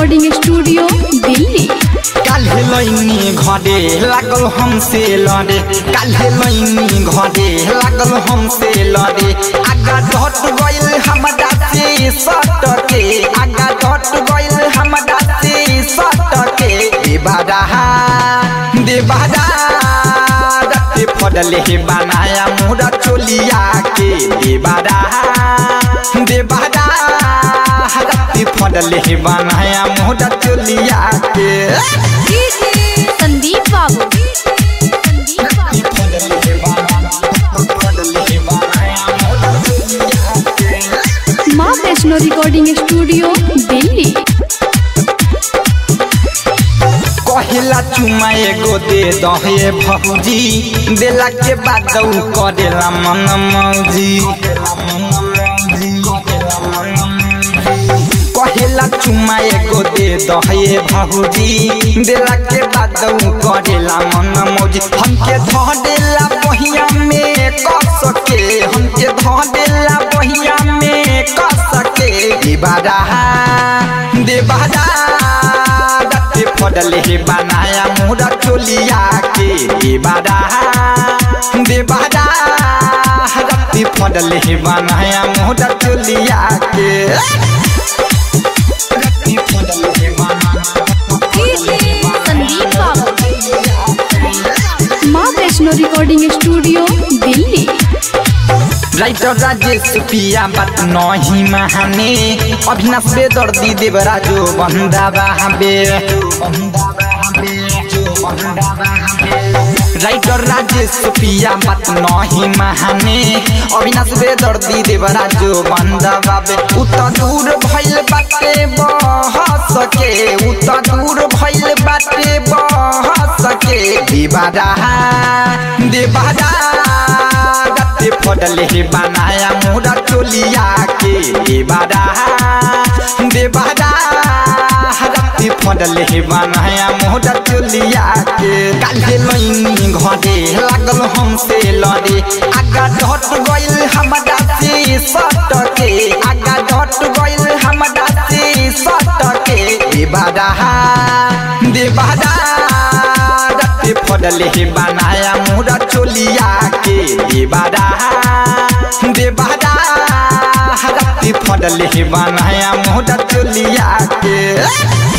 recording studio Delhi काल्हे लैनी घरे लागल हमसे लड़े काल्हे लैनी घरे लागल हमसे लड़े आगा डट गइल हमरा से सटके आगा डट गइल हमरा से सटके देबारा देबारा रत्ते फडले हे बनाया मुरा चोलिया के देबारा देबारा रत्ते फडले हे बनाया मुरा चोलिया के संदीप बाबू संदीप बाबू माँ वैष्णो रिकॉर्डिंग स्टूडियो दिल्ली कहिला चुमा एगो दे दहे भौजी देला के बाद उ करेला मन मौजी कहिला चुमा एगो दे दहे भौजी देला के बाद उ करेला मन मौजी हमके धऽ देला बहिया में कस के हमके धऽ देला बहिया में कस के देबारा देबारा रत्ते फडले हे बनाया मुरा चोलिया के देबारा देबारा रत्ते फडले हे बनाया मुरा चोलिया के रत्ते फडले हे बनाया Sandeep Babu Maa Vaishno recording studio Delhi writer Rajesh पिया बात नहीं महाने अभिनाश बेदर्दी देवराजो बंदा बाबे राइटर राजेश पिया बात नहीं महाने अविनाश बेदर्दी देवराजो बंदा बाबे उत दूर भइल बाटे बहस के उत दूर भइल बाटे बहस के देवारा देवारा रत्ते फडले हे बनाया मुरा चोलिया के देवारा देवारा रत्ते फडले हे बनाया मुरा चोलिया के काल्हे लैनी घरे लागल हमसे लड़े आगा डट गइल हमरा से सटके आगा डट गइल हमरा से सटके देवारा देवारा रत्ते फडले हे बनाया मुरा चोलिया के देवारा देवारा रत्ते फडले हे बनाया मुरा चोलिया के